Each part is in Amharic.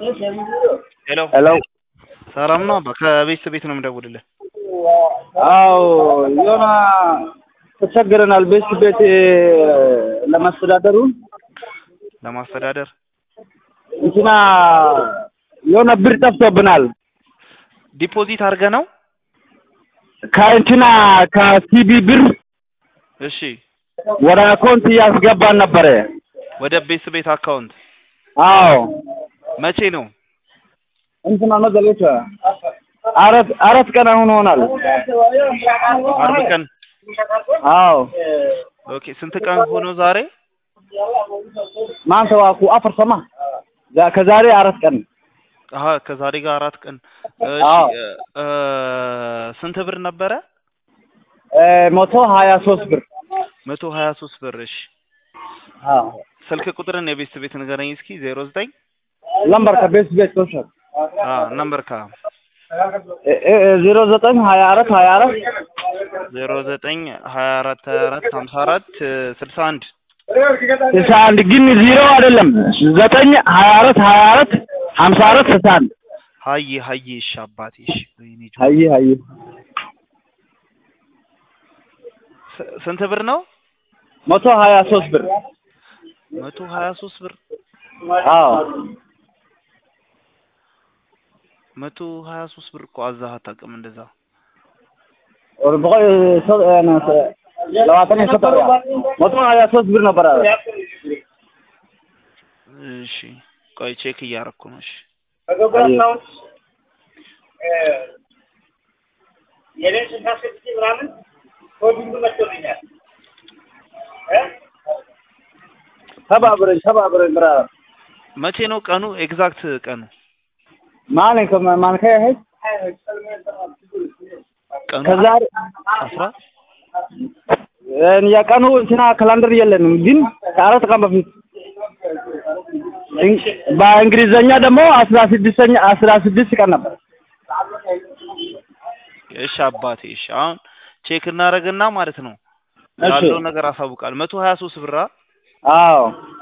ሄሎ ሄሎ ሰላም ነው አባ ከቤተሰብ ቤት ነው የምደውልልህ አዎ የሆነ ተቸግረናል። ቤት ቤት ለማስተዳደሩ ለማስተዳደር እንትና የሆነ ብር ጠፍቶብናል። ዲፖዚት አድርገህ ነው ከእንትና ከሲቢ ብር እሺ ወደ አካውንት እያስገባን ነበረ። ወደ ቤተሰብ ቤት አካውንት አዎ መቼ ነው እንትና ነው ዘሎች አራት አራት ቀን አሁን ሆናል። አርብ ቀን አዎ ኦኬ ስንት ቀን ሆኖ ዛሬ ማንተ ዋኩ አፈር ሰማ ዛ- ከዛሬ አራት ቀን አሀ ከዛሬ ጋር አራት ቀን እሺ አዎ። እ ስንት ብር ነበረ እ መቶ ሀያ ሶስት ብር መቶ ሀያ ሶስት ብር እሺ አዎ ስልክ ቁጥርን የቤተሰብ ቤት ንገረኝ እስኪ ዜሮ ዘጠኝ ለምበር ከቤት ቤት ኮንሸር አ ነምበር ካ ዜሮ ዘጠኝ ሀያ አራት ሀያ አራት ዜሮ ዘጠኝ ሀያ አራት ሀያ አራት ሀምሳ አራት ስልሳ አንድ ስልሳ አንድ ግን ዜሮ አይደለም ዘጠኝ ሀያ አራት ሀያ አራት ሀምሳ አራት ስልሳ አንድ ሀይ ሀይ እሺ አባቴ እሺ ወይኔ ጆ- ሀይ ሀይ ስ- ስንት ብር ነው መቶ ሀያ ሶስት ብር መቶ ሀያ ሶስት ብር አዎ መቶ ሀያ ሶስት ብር እኮ አዛህ አታውቅም እንደዛ ወር በቆይ ሰ- እ ሰ- ለዋተን የሰጠው መቶ ሀያ ሶስት ብር ነበረ እሺ ቆይ ቼክ እያረኩ ነው እሺ የኔን ስልሳ ስድስት ምናምን ኮዲንግ መጥቶልኛል እ ተባብረኝ ተባብረኝ ብራ መቼ ነው ቀኑ ኤግዛክት ቀኑ ማን ከ- ማን ከሄድ ቀኑ ከዛሬ አስራ እ የቀኑ እንትና ካላንደር የለንም ግን ከአራት ቀን በፊት እን- በእንግሊዘኛ ደግሞ አስራ ስድስተኛ አስራ ስድስት ቀን ነበር እሺ አባቴ እሺ አሁን ቼክ እናደርግና ማለት ነው እሺ። ያለው ነገር አሳውቃል መቶ ሀያ ሶስት ብራ አዎ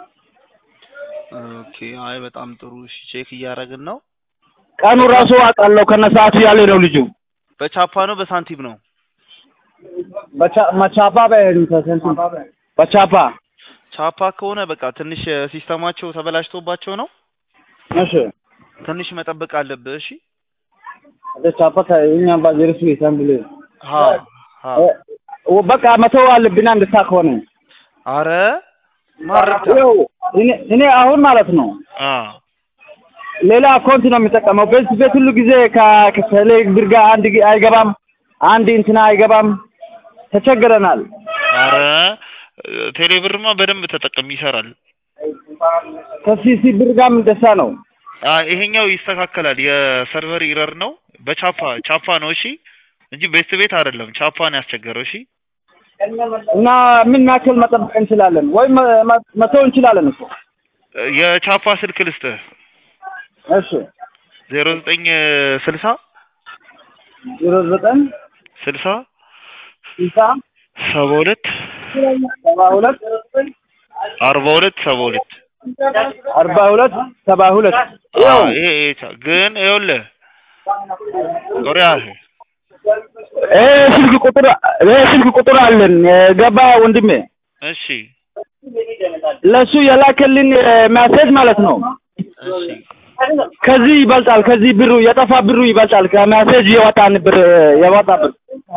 ኦኬ አይ በጣም ጥሩ እሺ ቼክ እያደረግን ነው ቀኑ ራሱ አውቃለሁ ከነ ሰዓቱ ያለ ነው ልጁ በቻፓ ነው በሳንቲም ነው በቻ- መቻፓ በእንትን በቻፓ ቻፓ ከሆነ በቃ ትንሽ ሲስተማቸው ተበላሽቶባቸው ነው እሺ ትንሽ መጠበቅ አለብህ እሺ ወደ ቻፓ ከእኛ ባጀርሱ ይሳምብል ሀ ሀ በቃ መቶ አለብን አንድ ሰዓት ከሆነ አረ ማረታ ይኸው እኔ እኔ አሁን ማለት ነው አ ሌላ አካውንት ነው የሚጠቀመው። ቤት ቤት ሁሉ ጊዜ ከ- ከቴሌ ብር ጋር አንድ ጊ- አይገባም፣ አንድ እንትና አይገባም። ተቸግረናል። አረ ቴሌብርማ በደንብ ተጠቀም ይሰራል ከሲሲ ብር ጋር እንደዛ ነው። አ ይሄኛው ይስተካከላል የሰርቨር ኢረር ነው በቻፓ ቻፓ ነው እሺ እንጂ ቤት ቤት አይደለም ቻፓ ነው ያስቸገረው እሺ እና ምን ያክል መጠበቅ እንችላለን? ወይም መተው እንችላለን እኮ። የቻፓ ስልክ ልስጥህ እሺ ዜሮ ዘጠኝ ስልሳ ዜሮ ዘጠኝ ስልሳ ስልሳ ሰባ ሁለት ሰባ ሁለት አርባ ሁለት ሰባ ሁለት አርባ ሁለት ሰባ ሁለት አ ይሄ ይሄ ቻ- ግን ይኸውልህ ጦሪያ ይሄ ስልክ ቁጥር ይሄ ስልክ ቁጥር አለን ገባ ወንድሜ እሺ ለሱ የላከልን ሜሴጅ ማለት ነው እሺ ከዚህ ይበልጣል። ከዚህ ብሩ የጠፋ ብሩ ይበልጣል። ከሜሴጅ የወጣን ብር የወጣ ብር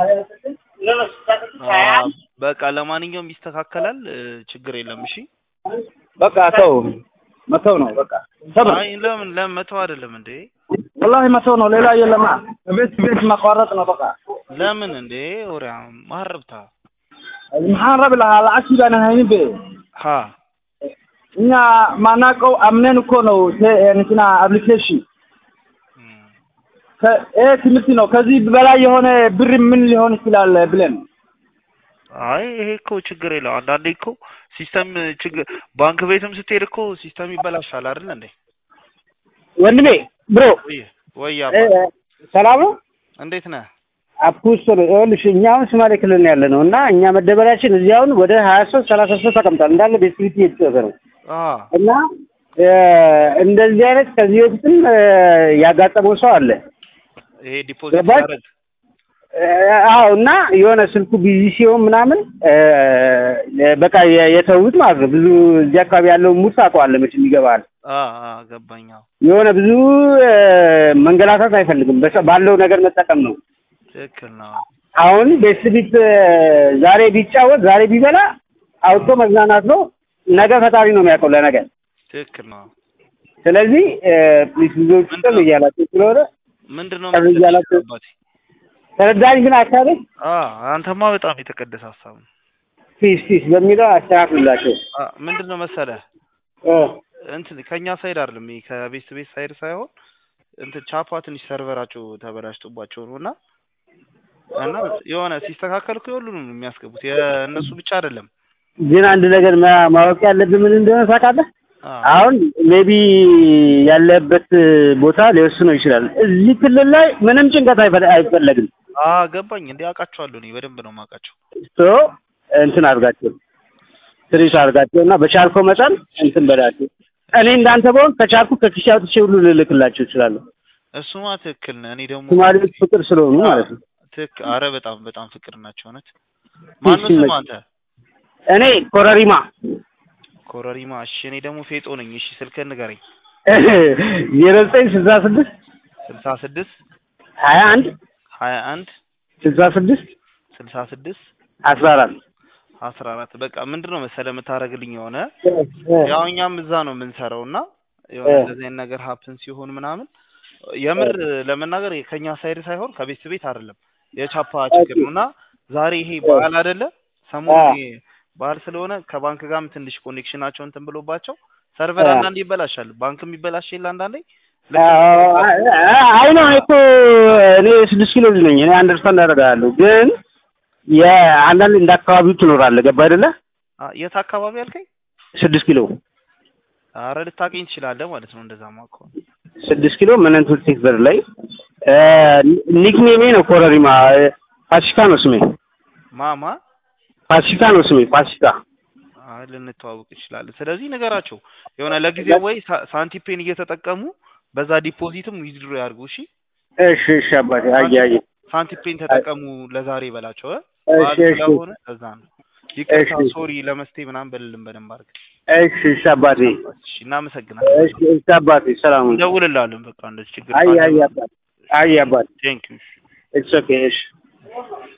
አ በቃ ለማንኛውም ይስተካከላል እ፣ ችግር የለም እሺ በቃ ተው መተው ነው በቃ ሰብር አይ ለምን ለምን መተው አይደለም እንዴ ወላሂ መተው ነው። ሌላ የለም። ቤት ቤት ማቋረጥ ነው በቃ ለምን እንዴ ወሪያ ማረብታ maxaan rabi lahaa lacagtii baan haynin be ሀ እኛ ማናውቀው አምነን እኮ ነው ቴ- እንትና አፕሊኬሽን እም፣ ከ- ይሄ ትምህርት ነው። ከዚህ በላይ የሆነ ብር ምን ሊሆን ይችላል ብለን አይ ይሄ እኮ ችግር የለው አንዳንዴ እኮ ሲስተም ችግር ባንክ ቤትም ስትሄድ እኮ ሲስተም ይበላሻል አይደል እንዴ ወንድሜ ብሮ ወይ ወይ እ- አባ እ፣ ሰላም ነው እንዴት ነህ አፕኩስ ነው ይኸውልሽ፣ እኛ አሁን ሶማሌ ክልል ነው ያለ ነው እና እኛ መደበሪያችን እዚህ አሁን ወደ ሀያ ሶስት ሰላሳ ሶስት ተቀምጧል እንዳለ ቤስክሪት እየተጫወተ ነው አ እና እ፣ እንደዚህ አይነት ከዚህ በፊትም እ፣ ያጋጠመው ሰው አለ። ይሄ ዲፖዚት ገባሽ? ሲያደርግ እ፣ አዎ እና የሆነ ስልኩ ቢዚ ሲሆን ምናምን እ፣ በቃ የ- የተውት ማለት ነው። ብዙ እዚህ አካባቢ ያለው ሙድ ታውቀዋለህ መቼም ይገባል። አ አ ገባኝ። አዎ የሆነ ብዙ እ፣ መንገላታት አይፈልግም። በሰ- ባለው ነገር መጠቀም ነው። ትክክል ነው። አሁን ቤት ቢት ዛሬ ቢጫወት ዛሬ ቢበላ አውጥቶ መዝናናት ነው። ነገ ፈጣሪ ነው የሚያውቀው ለነገ። ትክክል ነው። ስለዚህ ፕሊስ ልጆች ጥም እያላቸው ስለሆነ ምንድን ነው ቀር መሰለሽ እያላቸው- አባቴ? ተረዳኝ። ግን አካባቢ አ አንተማ በጣም የተቀደሰ ሀሳብ ነው። ፒስ ፒስ በሚለው አስተካክሉላቸው። አ ምንድን ነው መሰለህ እ፣ እንትን ከኛ ሳይድ አይደለም ይሄ ከቤት ቤት ሳይድ ሳይሆን እንትን ቻፓ ትንሽ ሰርቨራቸው ተበላሽቶባቸው ነው እና እና የሆነ ሲስተካከል እኮ የሁሉንም ነው የሚያስገቡት የእነሱ ብቻ አይደለም። ግን አንድ ነገር ማ- ማወቅ ያለብን ምን እንደሆነ ታውቃለህ? አ አሁን ሜቢ ያለበት ቦታ ሊወስነው ይችላል። እዚህ ክልል ላይ ምንም ጭንቀት አይፈ- አይፈለግም። አ ገባኝ። እንዴ አውቃቸዋለሁ እኔ በደንብ ነው የማውቃቸው። ሶ እንትን አድርጋቸው ትሪት አድርጋቸው እና በቻልከው መጠን እንትን በላቸው። እኔ እንዳንተ በሆን ከቻልኩ ከኪሴ አውጥቼ ሁሉ ልልክላቸው እችላለሁ። እሱማ ትክክል ነህ። እኔ ደግሞ ሶማሌዎች ፍቅር ስለሆኑ ማለት ነው። ትክክል። አረ በጣም በጣም ፍቅር ናቸው እውነት። ማነው ስም አንተ? እኔ ኮረሪማ ኮረሪማ። እሺ እኔ ደግሞ ፌጦ ነኝ። እሺ ስልክህን ንገረኝ። ዜሮ ዘጠኝ ስልሳ ስድስት ስልሳ ስድስት ሀያ አንድ ሀያ አንድ ስልሳ ስድስት ስልሳ ስድስት አስራ አራት አስራ አራት በቃ ምንድን ነው መሰለህ የምታደርግልኝ የሆነ ያው እኛም እዛ ነው የምንሰራው እና የሆነ እ። እንደዚህ አይነት ነገር ሀፕን ሲሆን ምናምን የምር ለመናገር ከኛ ሳይድ ሳይሆን ከቤት ቤት አይደለም የቻፓ ችግር ነው እና ዛሬ ይሄ በዓል አይደለ ሰሞኑን አ። ይሄ በዓል ስለሆነ ከባንክ ጋርም ትንሽ ኮኔክሽናቸው እንትን ብሎባቸው ሰርቨር አ። አንዳንዴ ይበላሻል ባንክም ይበላሽ የለ አንዳንዴ አይ ነው እኮ እኔ ስድስት ኪሎ ልጅ ነኝ። እኔ አንደርስታንድ አደርጋለሁ። ግን የአንዳንድ እንደ አካባቢው ትኖራለህ። ገባ አይደለ? አ፣ የት አካባቢ አልከኝ ስድስት ኪሎ አረ ልታገኝ ትችላለህ ማለት ነው እንደዛማ ከሆነ ስድስት ኪሎ መነንቱ ቴክበር ላይ ኒክኔሜ ነው ኮረሪማ። ፋሲካ ነው ስሜ። ማማ ፋሲካ ነው ስሜ። ፋሲካ አይ ልንተዋወቅ እንችላለን። ስለዚህ ነገራቸው የሆነ ለጊዜው ወይ ሳ- ሳንቲፔን እየተጠቀሙ በዛ ዲፖዚትም ዊዝድሮ ያድርጉ። እሺ እሺ፣ እሺ አባቴ። አየ አየ። ሳንቲፔን ተጠቀሙ ለዛሬ በላቸው እ እሺ፣ በዓል እሺ፣ ስለሆነ ለዛ ነው። ይቅርታ እሺ። ሶሪ ለመስቴ ምናምን በልልን በደንብ አድርገን። እሺ፣ እሺ አባቴ። እሺ እናመሰግናለን። እሺ፣ እሺ አባቴ። ሰላም ነው። እንደውልልሃለን በቃ እንደዚህ ችግር አየ አየ አባቴ። አየ አባቴ። ቴንክ ዩ ኢትስ ኦኬ። እሺ